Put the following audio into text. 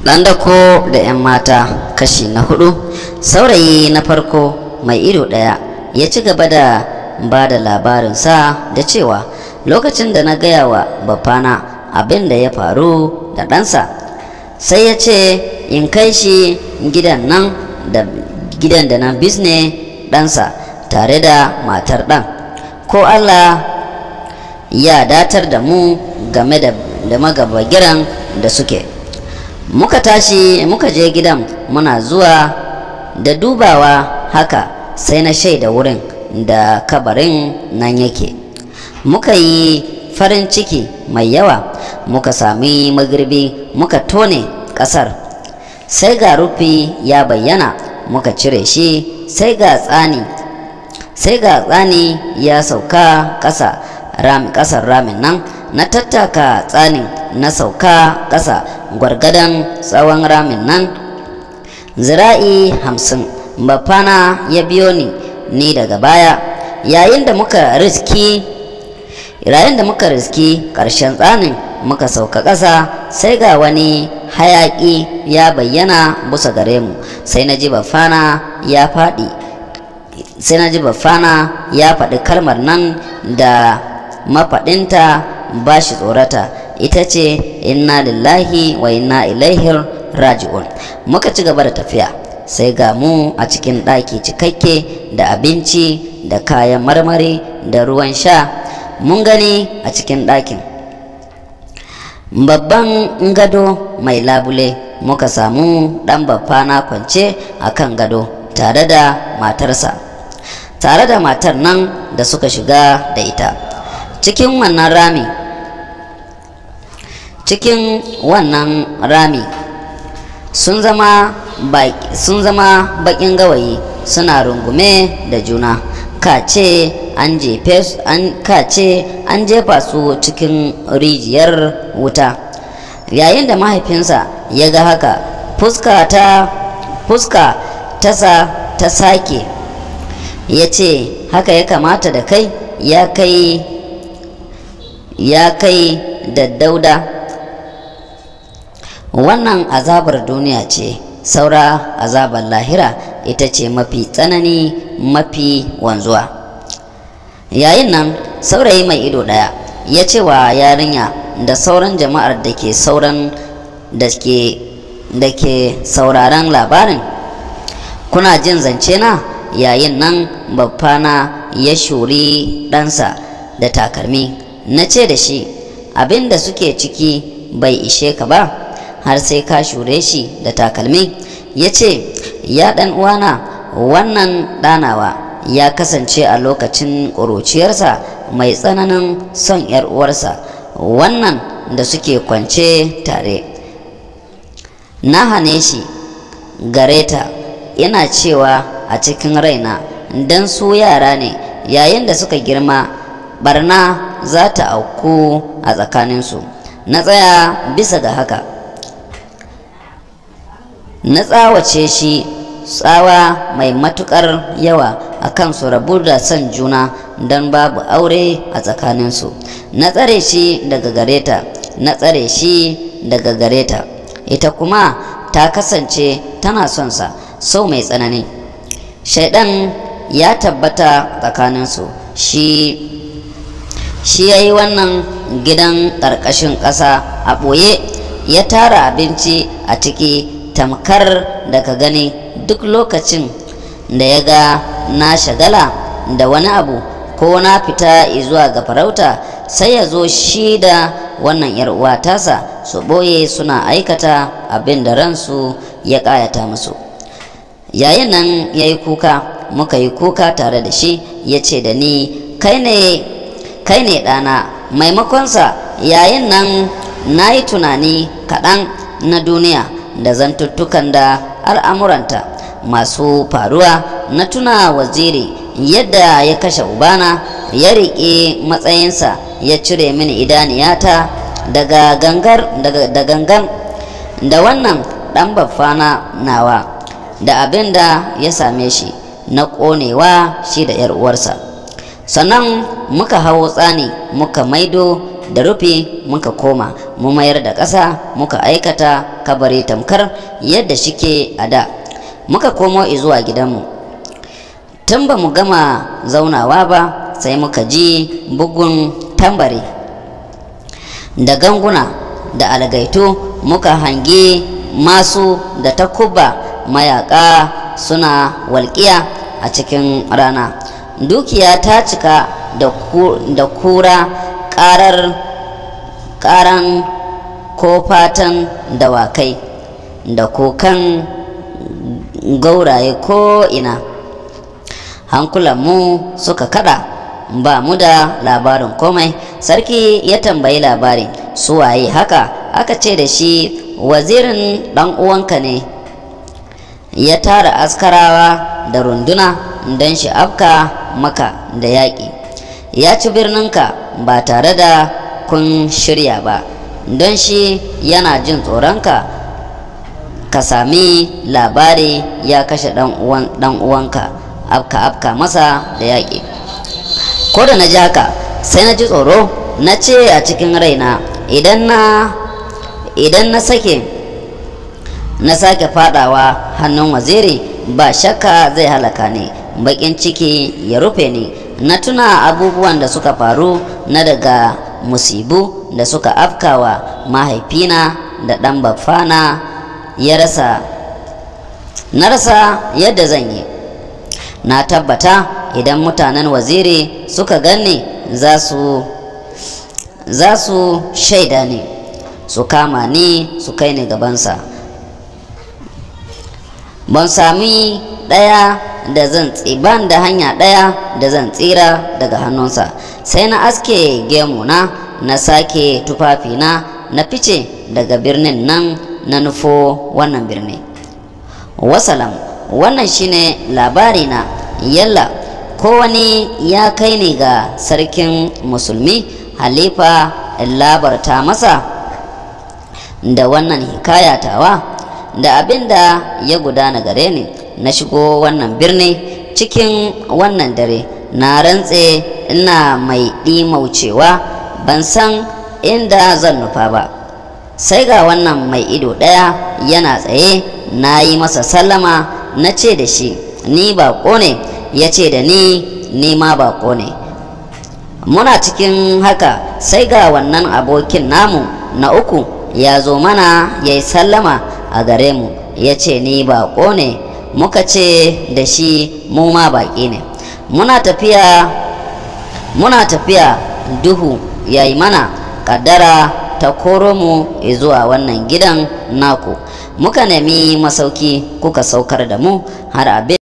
ɗan dako da 'yan mata kashi na hudu saurayi na farko mai ido ɗaya ya ci gaba da ba da labarinsa da cewa lokacin da na gaya wa bafana abin da ya faru da ɗansa sai ya ce in kai shi gidan nan da gidan da nan bisne ɗansa tare da matar ɗan ko allah ya datar da mu game da, da magabagiran da suke muka tashi muka je gidan muna zuwa da dubawa haka sai na shaida wurin da kabarin nan yake muka yi farin ciki mai yawa muka sami magirbi muka tone ƙasar sai ga rufi ya bayyana muka cire shi sai ga tsani sai ga tsani ya sauka ƙasa rami ƙasar ramin nan na tattaka tsanin na sauka ƙasa gwargadan tsawon ramin nan zira'i hamsin bafana ya biyo ni ni daga baya yayin da muka riski yayin da muka riski ƙarshen tsanin muka sauka ƙasa sai ga wani hayaƙi ya bayyana busa gare mu sai na ji bafana ya faɗi sai na ji bafana ya faɗi kalmar nan da mafaɗinta ba shi tsorata ita ce inna lillahi wa inna ilaihi raji'un muka ci gaba da tafiya sai ga mu a cikin ɗaki cikakke da abinci da kayan marmari da ruwan sha mun gani a cikin ɗakin babban gado mai labule muka samu ɗan baffana kwance a kan gado tare da matarsa tare da matar nan da suka shiga da ita cikin wannan rami cikin wannan rami sun zama sun zama bakin gawayi suna rungume da juna kace an jefe an kace an jefa su cikin rijiyar wuta yayin da mahaifinsa ya ga haka fuska ta fuska tasa ta sake ya ce haka ya kamata da kai ya kai ya kai da dauda wannan azabar duniya ce saura azabar lahira ita ce mafi tsanani mafi wanzuwa yayin nan saurayi mai ido ɗaya ya ce wa yarinya da sauran jama'ar da ke sauran da ke da ke sauraron labarin kuna jin zance na yayin nan babbana ya shuri ɗansa da takalmi na ce da shi abin da suke ciki bai ishe ka ba har sai ka shure shi da takalmi ya ce ya ɗan uwana wannan ɗanawa ya kasance a lokacin ƙuruciyarsa mai tsananin son ‘yar uwarsa wannan da suke kwance tare na hane shi gareta ina cewa a cikin raina don su yara ne yayin da suka girma barna za ta auku a tsakaninsu na tsaya bisa ga haka na tsawace shi tsawa mai matukar yawa a kan su rabu da son juna don babu aure a tsakaninsu na tsare shi daga gareta na tsare shi daga gareta ita kuma ta kasance tana son sa sau mai tsanani shaidan ya tabbata tsakaninsu shi shi ya yi wannan gidan ƙarƙashin ƙasa a ɓoye ya tara abinci a ciki tamkar da ka gani duk lokacin da ya ga na shagala da wani abu ko na fita zuwa ga farauta sai ya zo shi da wannan yar uwa tasa su ɓoye suna aikata abin da ransu ya ƙayata musu yayin nan ya yi kuka muka yi kuka tare da shi ya ce da ni kai ne kai ne ɗana maimakonsa yayin nan na yi tunani kaɗan na duniya da zantuttukan da al'amuranta masu faruwa na tuna waziri yadda ya kashe ubana ya riƙe matsayinsa ya cire mini idaniyata daga gangar da gangan da wannan ɗan baffana nawa da abin da ya same shi na ƙonewa shi da 'yar uwarsa sannan muka hawo tsani muka maido da rufe muka koma mu mayar da ƙasa muka aikata kabari tamkar yadda shike a da muka komo zuwa gidanmu tun ba mu gama zaunawa ba sai muka ji bugun tambari da ganguna da algaitu muka hangi masu da takuba mayaka suna walƙiya a cikin rana dukiya ta cika da kura ƙarar ƙaran ko fatan dawakai da kokan gauraye ko ina hankulanmu suka kada ba mu da labarin komai sarki ya tambayi labari su waye haka aka ce da shi wazirin dan uwanka ne ya tara askarawa da runduna don shi afka maka da yaƙi ya ci birninka ba tare da kun shirya ba don shi yana jin tsoronka ka sami labari ya kashe dan uwanka afka afka masa da yaƙi ko da na ji haka sai na ji tsoro na ce a cikin raina idan na idan na sake na sake fadawa hannun waziri ba shakka zai halaka ni bakin ciki ya rufe ni na tuna abubuwan da suka faru na daga musibu da suka afkawa mahaifina da ɗan baffana ya rasa na rasa yadda zan yi na tabbata idan mutanen waziri suka ganni za su za su shaida ni su kama ni su kai ni gabansa ban sami ɗaya da zan ban da hanya ɗaya da zan tsira daga hannunsa sai na aske gemuna na sake tufafina na fice daga birnin nan na nufo wannan birni wasalam wannan shine labari na yalla ko wani ya kai ni ga sarkin musulmi halifa labarta masa da wannan hikayatawa da abin da ya gudana gare ni na shigo wannan birni cikin wannan dare na rantse ina mai ɗimaucewa ban san inda zan nufa ba sai ga wannan mai ido ɗaya yana tsaye na yi masa sallama na ce da shi ni baƙo ne ya ce da ni ni ma baƙo ne muna cikin haka sai ga wannan abokin namu na uku ya zo mana ya yi sallama a gare mu ya ce ni baƙo ne muka ce da shi mu ma baƙi ne muna tafiya muna tafiya duhu ya yi mana ƙaddara ta koro mu zuwa wannan gidan naku muka nemi masauki kuka saukar da mu har abin